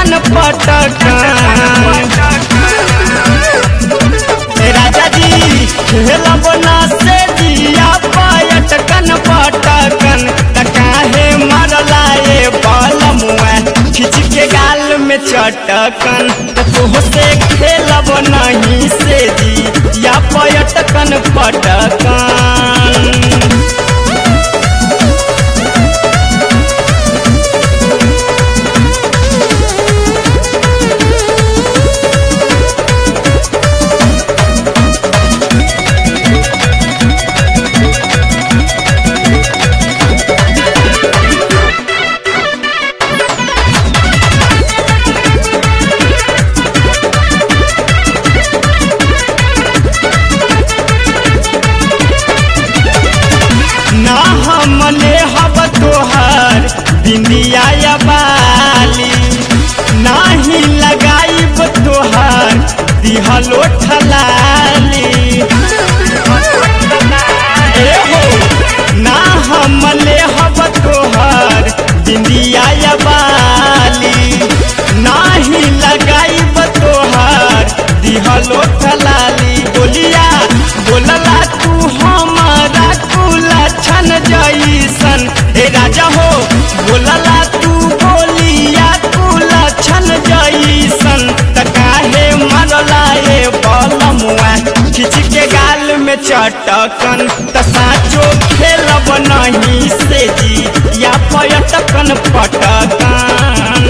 पयटकन पटकन राजा जी खेलब ना से दिया पयटकन पटकन त काहे मरला ए बलमुआ खिच के गाल में चटकन त तोह से खेलब नहीं से जी या पयटकन पटकन ना हमने हब तोहर बिंदिया या बाली नाही लगाइब तोहर दिहलो ठलाली ए हो, ना हमने हब तोहर बिंदिया या बाली नाही लगाइब तोहर दिहलो ठलाली बोलिया बोलला तू हमारा कुला छन जैसन ए राजा हो बोलला तू बोलिया कुला छन जैसन त काहे मरला ए बलमुआ खिच के गाल में चटकन त साचो खेलब नहीं से जी या पयटकन पटकन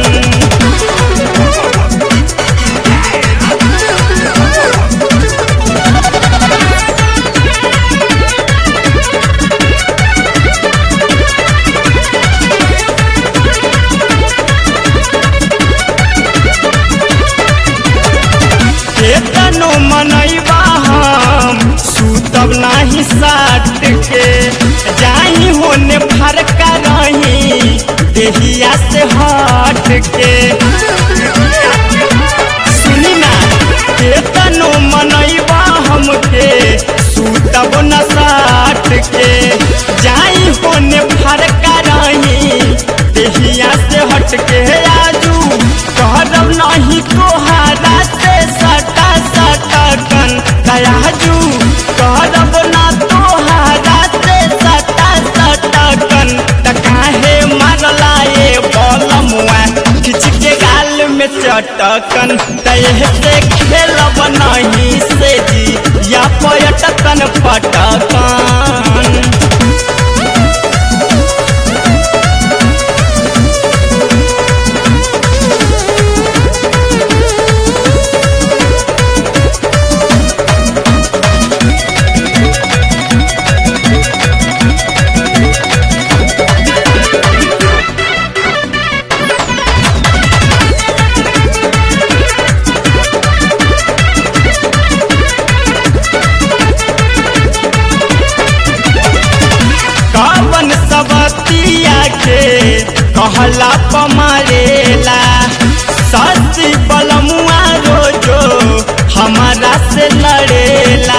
केतनो मनैबा हम सुतब नाही साट के जाही होने फरका रही देहिया से हट के सुनी ना केतनो मनैबा हमके सुतब न साट के जाई होने फरका रही देहिया से हट के आजू कहब नहीं तोहारा से सटा सटकन दयाजू कहब ना तोहारा से सटा सटकन त काहे मारला ए बलमुआ खिच के गाल में चटकन तह से खेलब नहीं से जी या पयटकन पटकन कवन सबतिया के कहला पमारेला ससी बलमुआ रोजो हमारा से लड़ेला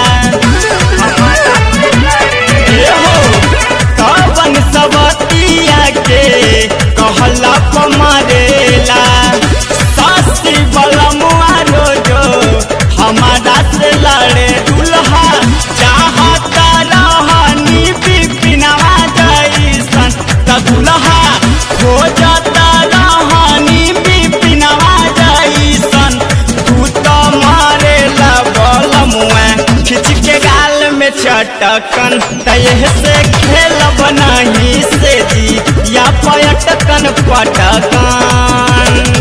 ए हो, कवन सबतिया के कहला पमारेला ससी बलमुआ रोजो हमारा से लड़े दुल्हा चाहता रहनी बिपिनवा जैसन त दुल्हा खोजता रहनी बिपिनवा जैसन तू तो मारेला बलमुआ खिच के गाल में चटकन तह से खेलब नहीं से जी या पयटकन पटकन